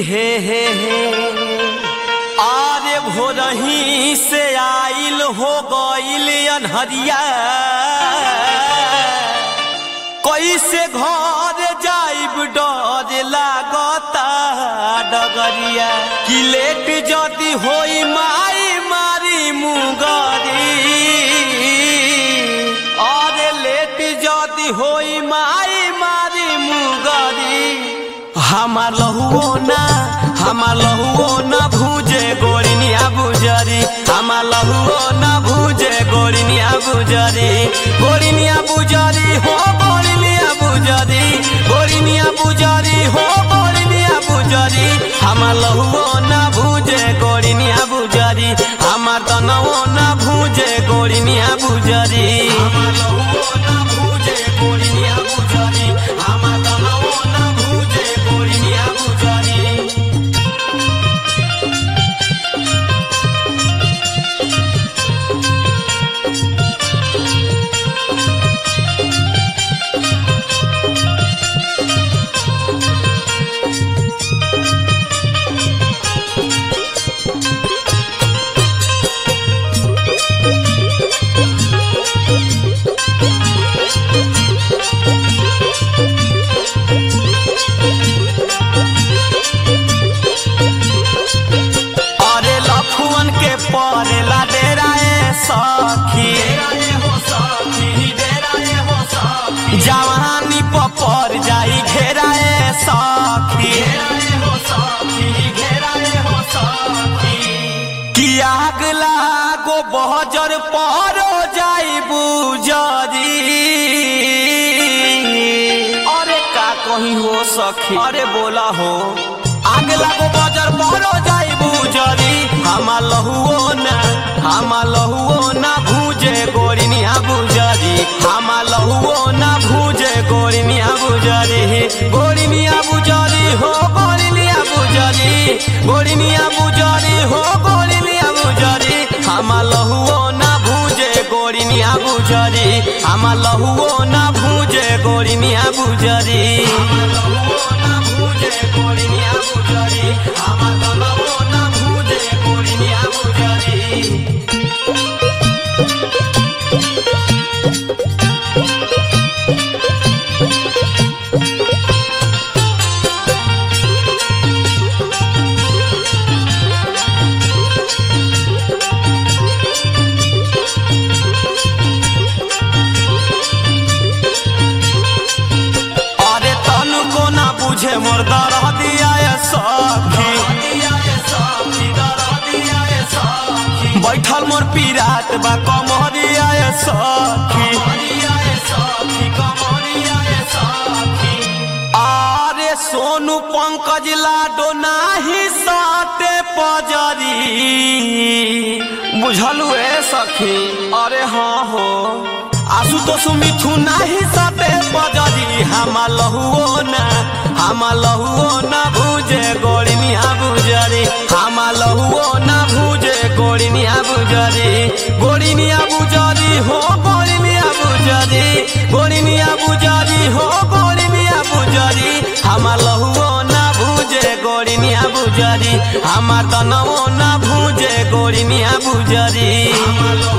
हे हे हे आरे भोरही से आइल हो गइल अनहरिया कैसे घर जाइब डर लागता डगरिया कि लेट जदी होई माई मारी मुगरी अरे लेट जदी होई माई मारी मुगरी हमार लहुओ ना हमार लहुओ ना भूजे गोरिनिया बुजरी हमार लहुओ ना भूजे गोरिनिया बुजरी गोरिनिया बुजरी हो गोरिनिया बुजरी गोरिनिया बुजरी हो गोरिनिया बुजरी हमार लहुओ ना भूजे गोरिनिया बुजरी हमार तनवो ना भूजे गोरिनिया बुजरी हमार लहुओ ना भूजे गोरिनिया बुजरी हमार तनवो ना भूजे गोरिनिया बुजरी अरे लखुअन के परेला डेराए सखी जवानी पर जाई घेराए सखी कि आग लागो बहजर परो जाई बुजरी अरे का कहीं हो सखी अरे बोला हो आग लागो बजर परो जाई बुजरी हमा लहुओ ना हमा लहुओ ना भूजे गोरिनिया बुजरी हमा लहुओ ना भूजे गोरिनिया बुजरी गोरिनिया बुजरी हो गोरिनिया बुजरी गोरिनिया बुजरी हो गोरिनिया बुजरी हमा लहुओ ना भूजे गोरिनिया बुजरी हमा लहुओ ना भूजे गोरिनिया बुजरी हमा लहुओ ना भूजे गोरिनिया बुजरी हमा लहुओ ना भूजे गोरिनिया बुजरी अरे तनु को ना बुझे मोर दरह दिया ये सखी बैठल मोर पीरात बा कमरिया ये सखी अरे सोनू पंकज लाडो नाही साटे पजरी बुझलू ए सखी अरे हाँ हो आसु तो सुमिठू नाही साटे पजरी हमा लहुओ ना हमा लहुओ ना भूजे गोड़िनिया बुजरी हमा लहुओ ना भूजे गोड़िनिया बुजरी गोड़िनिया बुजरी हो गोड़िनिया बुजरी गोड़िनिया बुजरी हो गोड़िनिया बुजरी हमा लहुओ ना भूजे गोड़िनिया बुजरी हमार तनवो ना भूजे गोड़िनिया बुजरी हमा